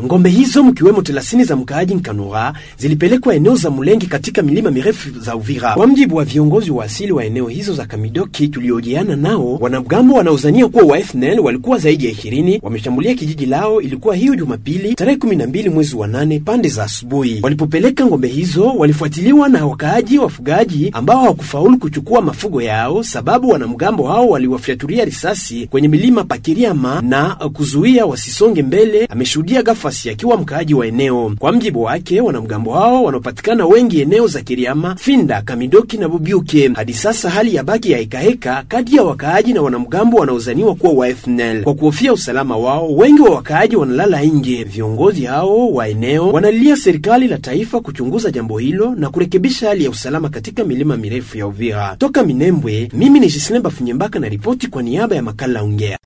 Ngombe hizo mkiwemo thelathini za mkaaji Nkanura zilipelekwa eneo za Mulenge katika milima mirefu za Uvira. Kwa mjibu wa viongozi wa asili wa eneo hizo za Kamidoki tuliojiana nao, wanamgambo wanaozania kuwa wa FNL walikuwa zaidi ya ishirini wameshambulia kijiji lao. Ilikuwa hiyo Jumapili tarehe 12 mwezi wa nane pande za asubuhi. Walipopeleka ngombe hizo, walifuatiliwa na wakaaji wafugaji ambao hawakufaulu kuchukua mafugo yao, sababu wanamgambo hao waliwafyatulia risasi kwenye milima Pakiriama na kuzuia wasisonge mbele, ameshuhudia Gafasi akiwa mkaaji wa eneo. Kwa mjibu wake, wanamgambo hao wanaopatikana wengi eneo za Kiriama, Finda, Kamidoki na Bubyuke. Hadi sasa hali ya baki ya hekaheka kati ya wakaaji na wanamgambo wanaozaniwa kuwa wa FNL. Kwa kuhofia usalama wao, wengi wa wakaaji wanalala nje. Viongozi hao wa eneo wanalilia serikali la taifa kuchunguza jambo hilo na kurekebisha hali ya usalama katika milima mirefu ya Uvira. Toka Minembwe, mimi ni Jislemba Funyembaka na ripoti kwa niaba ya makala Ongea.